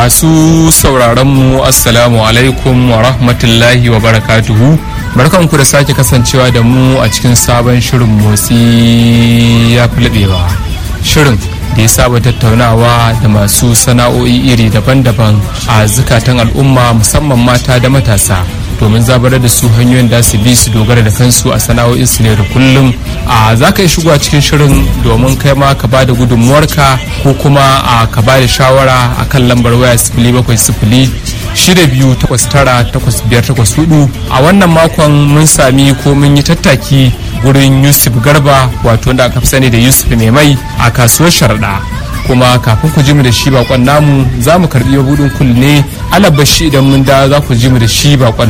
Masu sauraronmu Assalamu alaikum wa rahmatullahi wa barakatuhu. Barkanku da sake kasancewa da mu a cikin sabon shirin motsi ya fi laɓewa. Shirin da ya saba tattaunawa da masu sana'o'i iri daban-daban a zukatan al'umma musamman mata da matasa. domin zabarar da su hanyoyin da su bi su dogara da kansu a sana'o'in su ne da kullum a za ka yi shigo a cikin shirin domin kai ma ka bada gudunmuwarka ko kuma a ka bada shawara a kan lambar waya sifili bakwai sifili shida biyu takwas tara takwas biyar takwas hudu a wannan makon mun sami ko mun yi tattaki gurin yusuf garba wato wanda aka fi sani da yusuf mai mai a kasuwar sharaɗa kuma kafin ku ji mu da shi bakon namu za mu karbi mabudin kulle alabashi idan mun da za ku ji mu da shi bakon